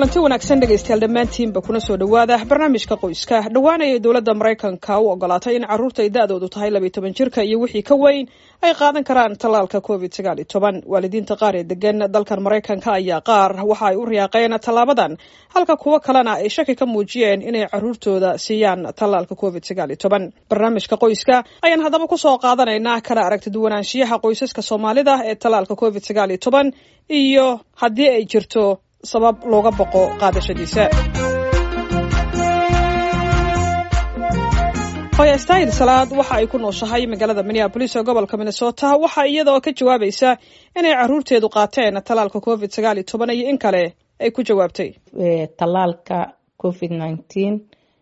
kulanti wanaagsan dhegaystayaal dhammaantiinba kuna soo dhowaada barnaamijka qoyska dhowaanaya dowladda maraykanka u ogolaatay in carruurta ay da-doodu tahay labiyo toban jirka iyo wixii ka weyn ay qaadan karaan tallaalka covid sagaal iyo toban waalidiinta qaar ee degan dalkan maraykanka ayaa qaar waxa ay u riyaaqeen tallaabadan halka kuwo kalena ay shaki ka muujiyeen inay carruurtooda siiyaan tallaalka covid sagaal iyo toban barnaamijka qoyska ayaan haddaba kusoo qaadanaynaa kala aragti duwanaanshiyaha qoysaska soomaalida ee tallaalka covid sagaal iyo toban iyo haddii ay jirto sabab looga boqo qaadashadiisa hoya stayl salaad waxa ay ku nooshahay magaalada minneabolis ee gobolka minnesota waxa iyada oo ka jawaabaysa inay carruurteedu qaateen tallaalka covid sagaal iyo toban iyo in kale ay ku jawaabtay tallaalka covid nineteen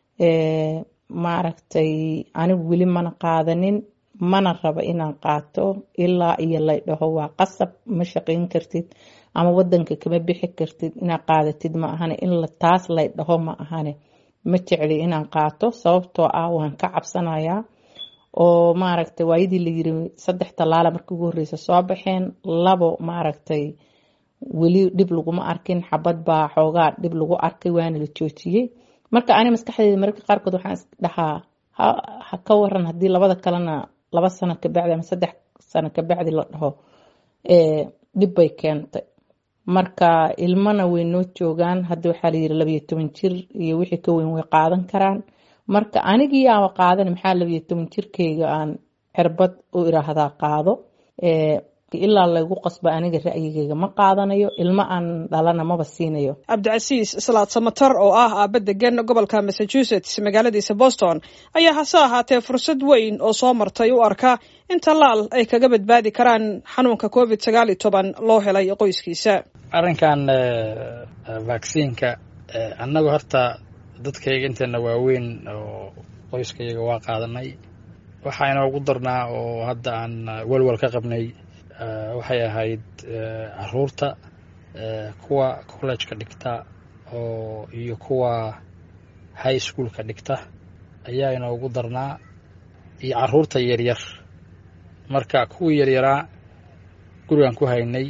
maaragtay anigu weli mana qaadanin mana rabo inaan qaato ilaa iyo lay dhaho waa qasab ma shaqayn kartid ama wadanka kama bixi kartid inaad qaadatid ma ahane in taas lay dhaho ma ahane ma jecli inaan qaato sababtoo ah waan ka cabsanayaa oo maaragtay waayadii la yiri saddex tallaala markii ugu horreysa soo baxeen labo maaragtay weli dhib laguma arkin xabad baa xoogaa dhib lagu arkay waana la joojiyey marka ani maskaxdeeda mararka qaarkood waxaan is dhahaa ha ka waran haddii labada kalena laba sano kabacdi ama saddex sano kabacdi la dhaho dhib bay keentay marka ilmana way noo joogaan hadda waxaa layiri labayo toban jir iyo wixii ka weyn way qaadan karaan marka anigii yaaba qaadan maxaa labayo toban jirkeyga aan cirbad u iraahdaa qaado ilaa laygu qasba aniga ra'yigeyga ma qaadanayo ilmo aan dhalana maba siinayo cabdicasiis salaad samatar oo ah aaba degan gobolka massachusetts magaaladiisa boston ayaa hase ahaatee fursad weyn oo soo martay u arka in tallaal ay kaga badbaadi karaan xanuunka covid sagaal iyo toban loo helay qoyskiisa arrinkan vaksiinka annagu horta dadkayga inteena waaweyn oo qoyskayaga waa qaadanay waxaa inoogu darnaa oo hadda aan welwel ka qabnay waxay ahayd caruurta kuwa collejka dhigta oo iyo kuwa high schoolka dhigta ayaa inoogu darnaa iyo caruurta yaryar marka kuwii yaryaraa gurigan ku haynay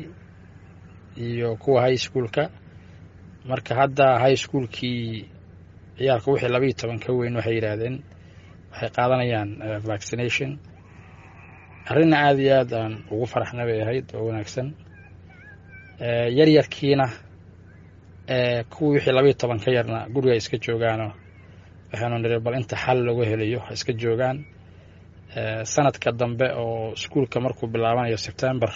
iyo kuwa high schoolka marka hadda high schoolkii ciyaalka wixii labaiyo toban ka weyn waxay yidhaahdeen waxay qaadanayaan vaccination arrinna aada iyo aad aan ugu faraxna bay ahayd oo wanaagsan yaryarkiina kuwii wixii labaiyo toban ka yarna guriga iska joogaanoo waxaanu niri bal inta xal lagu helayo ha iska joogaan sanadka dambe oo iskuulka markuu bilaabanayo sebtember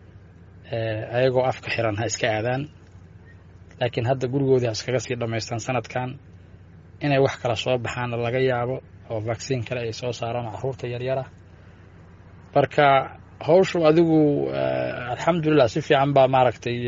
ayagoo afka xiran ha iska aadaan laakiin hadda gurigoodii ha iskaga sii dhammaystaan sanadkan inay wax kala soo baxaana laga yaabo oo vaksiin kale ay soo saaraan caruurta yaryara marka hawshu adigu alxamdulilah si fiican baa maaragtay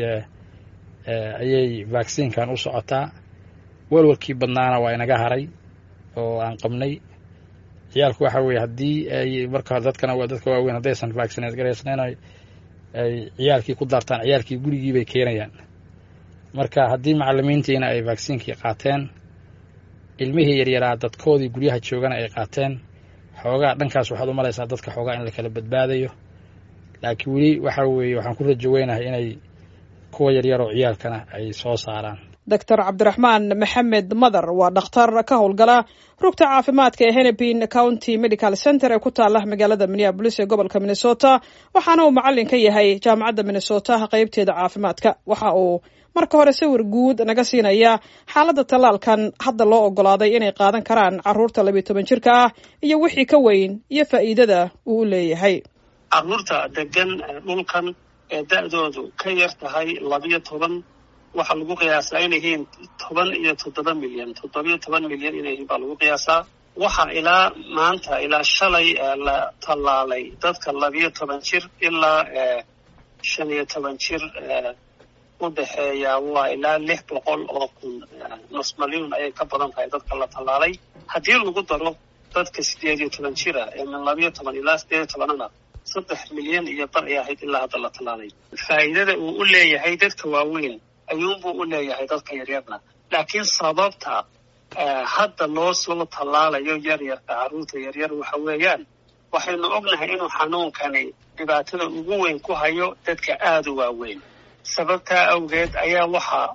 ayay vaksiinkan u socotaa welwalkii badnaana waa inaga haray oo aan qabnay ciyaalku waxa weeye haddii ay marka dadkana dadka waaweyn haddaysan vaccineed garaysnayn ay ciyaalkii ku daartaan ciyaalkii gurigii bay keenayaan marka haddii macalimiintiina ay vaksiinkii qaateen ilmihii yaryaraa dadkoodii guryaha joogana ay qaateen xoogaa dhankaas waxaad u malaysaa dadka xoogaa in la kala badbaadayo laakiin weli waxa weeye waxaan ku rajo weynahay inay kuwa yaryaroo ciyaalkana ay soo saaraan doctor cabdiraxmaan maxamed madar waa dhakhtar ka howlgala rugta caafimaadka ee hennepin county medical center ee ku taala magaalada minneabolis ee gobolka minnesota waxaana uu macalin ka yahay jaamacadda minnesota qeybteeda caafimaadka waxa uu marka hore sawir guud naga siinaya xaaladda tallaalkan hadda loo ogolaaday inay qaadan karaan carruurta labiyo toban jirka ah iyo wixii ka weyn iyo faa'iidada uu u leeyahay carruurta degan dhulkan ee da-doodu ka yar tahay labiyo toban waxaa lagu qiyaasaa inay yihiin toban iyo toddoba milyan toddobiyo toban milyan inay yihiin baa lagu qiyaasaa waxaa ilaa maanta ilaa shalay la tallaalay dadka labiyo toban jir ilaa shan iyo toban jir u dhexeeya waa ilaa lix boqol oo kun nus malyuun ayay ka badan tahay dadka la tallaalay haddii lagu daro dadka sideed iyo toban jira ee min labiyo toban ilaa sideed iyo tobanana saddex milyan iyo bar ay ahayd ilaa hadda la tallaalay faa'iidada uu u leeyahay dadka waaweyn ayuunbuu u leeyahay dadka yaryarna laakiin sababta hadda loo soo tallaalayo yaryarka carruurta yaryar waxa weeyaan waxaynu ognahay inuu xanuunkani dhibaatada ugu weyn ku hayo dadka aada u waaweyn sababtaa awgeed ayaa waxaa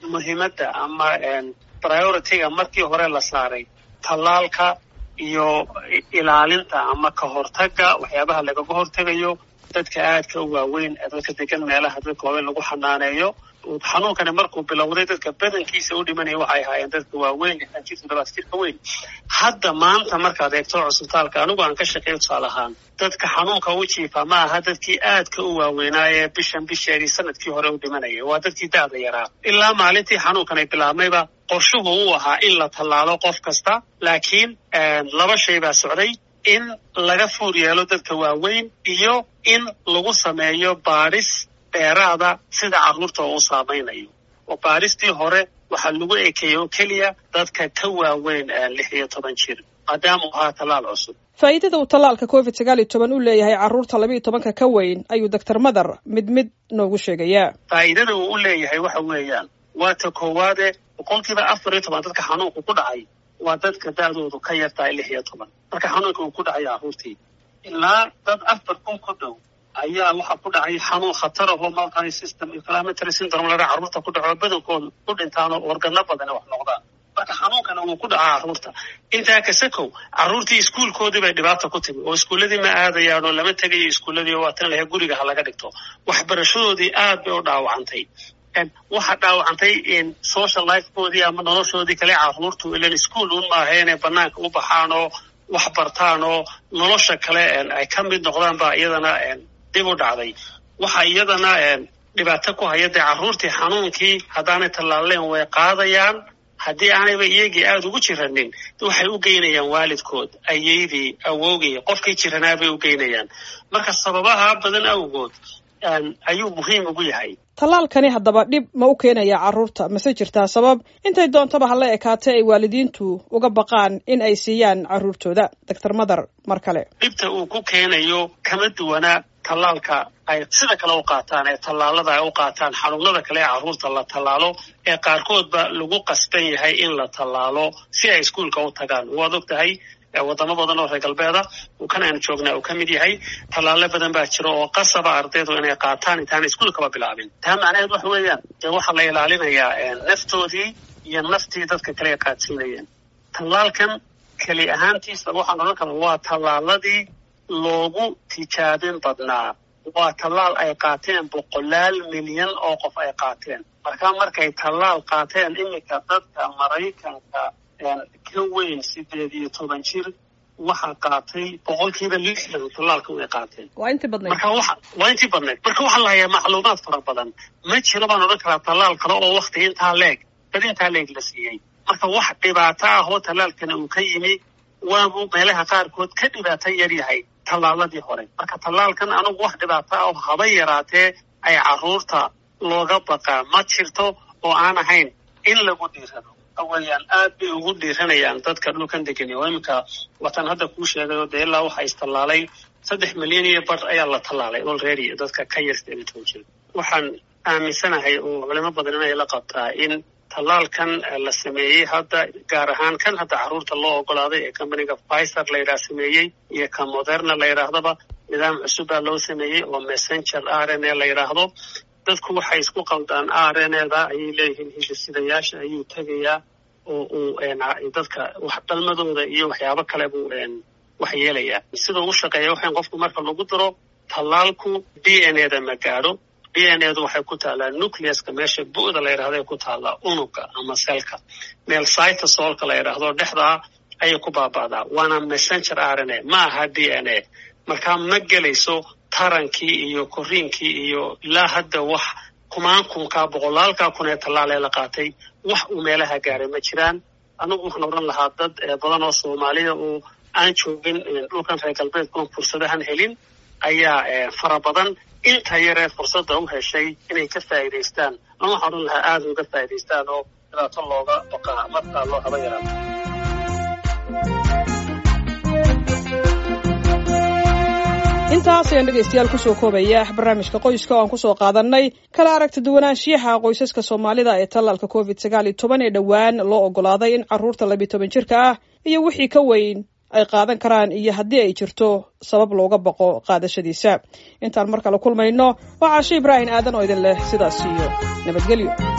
muhiimadda ama priority-ga markii hore la saaray tallaalka iyo ilaalinta ama ka hortagga waxyaabaha lagaga hortegayo dadka aadka u waaweyn ee dadka degan meelaha dadka waaweyn lagu xanaaneeyo xanuunkani markuu bilowday dadka badankiisa u dhimanaya waxay ahaayeen dadka waaweyn lixdan jir toddobaad jirka weyn hadda maanta markaad eegto cusbitaalka anigu aan ka shaqeeyo tusaale ahaan dadka xanuunka u jiifa ma aha dadkii aadka u waaweynaaye bishan bisheedii sanadkii hore u dhimanaya waa dadkii da-da yaraa ilaa maalintii xanuunkan ay bilaabmayba qorshuhu uu ahaa in la tallaalo qof kasta laakiin laba shay baa socday in laga fuur yeelo dadka waaweyn iyo in lagu sameeyo baadhis dheeraada sida carruurta uu saamaynayo oo baadhistii hore waxaa lagu ekeeyey oo keliya dadka ka waaweyn lix iyo toban jir maadaama uu ahaa tallaal cusub faa'iidada uu tallaalka covid sagaal iyo toban u leeyahay carruurta labiiyo tobanka ka weyn ayuu doctor madar mid mid noogu sheegayaa faa'iidada uu u leeyahay waxa weeyaan waa ta koowaade boqolkiiba afar iyo toban dadka xanuunku ku dhacay waa dadka da-doodu ka yartahay lix iyo toban marka xanuunka uu ku dhacay carruurtii ilaa dad afar kun ku dhow ayaa waxaa ku dhacay xanuun khatar ahoo multi system inflammatory syndrome ladhaa carruurta ku dhaco badankooda ku dhintaan oo organo badana wax noqdaan marka xanuunkana wuu ku dhacaa carruurta intaa kasakow carruurtii iskuulkoodii bay dhibaata ku timi oo iskuulladii ma aadayaan oo lama tegayo iskuulladii oo waatan laha guriga ha laga dhigto waxbarashadoodii aad bay u dhaawacantay waxaa dhaawacantay social lifekoodii ama noloshoodii kale carruurtu ilan iskuol un maaha inay banaanka u baxaan oo wax bartaan oo nolosha kale ay ka mid noqdaan baa iyadana dib u dhacday waxaa iyadana dhibaato ku haya dee carruurtii xanuunkii haddaanay tallaaleen way qaadayaan haddii aanayba iyagii aada ugu jiranin waxay u geynayaan waalidkood ayeydii awowgii qofkii jiranaa bay u geynayaan marka sababaha badan awgood ayuu muhiim ugu yahay tallaalkani haddaba dhib ma u keenaya carruurta mase jirtaa sabab intay doontaba hala ekaatee ay waalidiintu uga baqaan in ay siiyaan carruurtooda doctor madar mar kale dhibta uu ku keenayo kama duwana tallaalka ay sida kale u qaataan ee tallaalada ay u qaataan xanuunada kale ee carruurta la tallaalo ee qaarkoodba lagu qasban yahay in la tallaalo si ay iskuolka u tagaan waad og tahay wadamo badan oo reer galbeeda uu kan aynu joognaa uu ka mid yahay tallaalo badan baa jira oo qasaba ardaydu inay qaataan intaana iskuolkaba bilaabin taa macnaheed waxa weeyaan dee waxaa la ilaalinayaa naftoodii iyo naftii dadka kale ay qaadsiinayeen tallaalkan keli ahaantiisa waxaan odhan karaa waa tallaaladii loogu tijaabin badnaa waa tallaal ay qaateen boqolaal milyan oo qof ay qaateen markaa markay tallaal qaateen iminka dadka maraykanka ka weyn sideed iyo toban jir waxaa qaatay boqolkiiba lixdan tallaalka way qaateen waa intii badnayd marka waxa waa intii badnayd marka waxaa la hayaa macluumaad fara badan ma jiro baan odhan karaa tallaal kale oo wakti intaa leeg dad intaa leeg la siiyey marka wax dhibaato ah oo tallaalkana uu ka yimi waabuu meelaha qaarkood ka dhibaato yar yahay tallaaladii hore marka tallaalkan anugu wax dhibaato ah oo haba yaraatee ay carruurta looga baqaa ma jirto oo aan ahayn in lagu dhiirado aweyaan aad bay ugu dhiiranayaan dadka dhulkan degani oo iminka watan hadda kuu sheegay oo dee ilaa waxaa istallaalay saddex milyan iyo bar ayaa la tallaalay olready dadka ka yar sideed iyo toban jir waxaan aaminsanahay oo culimo badan inay la qabtaa in tallaalkan la sameeyey hadda gaar ahaan kan hadda carruurta loo ogolaaday ee companiga fiser la yidhaha sameeyey iyo ka moderna la yidhaahdaba nidaam cusub baa loo sameeyey oo messenger r n a la yidhaahdo dadku waxay isku qaldaan r n eda ayay leeyihiin hidisidayaasha ayuu tegayaa oo uu dadka wax dhalmadooda iyo waxyaabo kale buu wax yeelayaa sida uu shaqeeya waxaan qofku marka lagu diro tallaalku d n eda ma gaadho d n edu waxay ku taallaa nucleuska meesha bu-da la yidhahdo ay ku taallaa unuga ama selka meel cytosolka la yidhaahdo dhexdaa ayay ku baaba'daa waana messenger r n a ma aha d n a markaa ma gelayso tarankii iyo koriinkii iyo ilaa hadda wax kumaankunkaa boqolaalkaa kun ee tallaalee la qaatay wax uu meelaha gaaray ma jiraan anigu waxaan odhan lahaa dad badan oo soomaaliya oo aan joogin dhulkan reer galbeedkuna fursadahan helin ayaa fara badan inta yaree fursadda u heshay inay ka faa'iidaystaan ama waxaan odhan lahaa aada uga faa'idaystaan oo dhibaato looga baqaa markaa loo haba yaraato intaas ayaan dhegaystayaal kusoo koobaya barnaamijka qoyska oo aan kusoo qaadannay kala aragti duwanaanshiyaha qoysaska soomaalida ee tallaalka covid sagaal iyo toban ee dhowaan loo ogolaaday in carruurta labiyo toban jirka ah iyo wixii ka weyn ay qaadan karaan iyo haddii ay jirto sabab looga baqo qaadashadiisa intaan mar kale kulmayno waa caashe ibraahim aadan oo idin leh sidaas iyo nabadgelyo